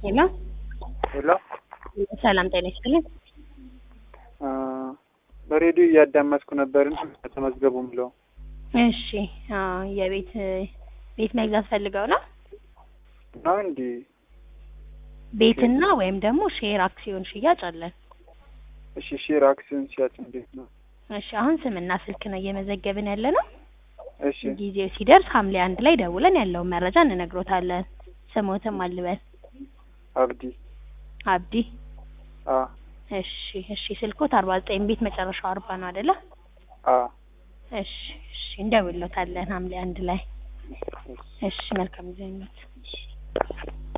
ሄሎ ሄሎ ሰላም ጤና ይስጥልኝ። አ፣ በሬዲዮ እያዳመጥኩ ነበርና ተመዝገቡ ብለው እሺ አዎ የቤት ቤት መግዛት ፈልገው ነው? ነው እንዲ ቤትና ወይም ደግሞ ሼር አክሲዮን ሽያጭ አለን። እሺ ሼር አክሲዮን ሲያጭ እንዴት ነው? እሺ አሁን ስምና ስልክ ነው እየመዘገብን ያለ ነው። እሺ ጊዜው ሲደርስ ሐምሌ አንድ ላይ ደውለን ያለውን መረጃ እንነግሮታለን። ስሞትም አልበል አብዲ አብዲ። አ እሺ እሺ ስልኮት አርባ ዘጠኝ ቤት መጨረሻው አርባ ነው አይደለ? አ እሺ እሺ እንደውሎታለን ሐምሌ አንድ ላይ። እሺ መልካም ጊዜ ይሁንልዎት።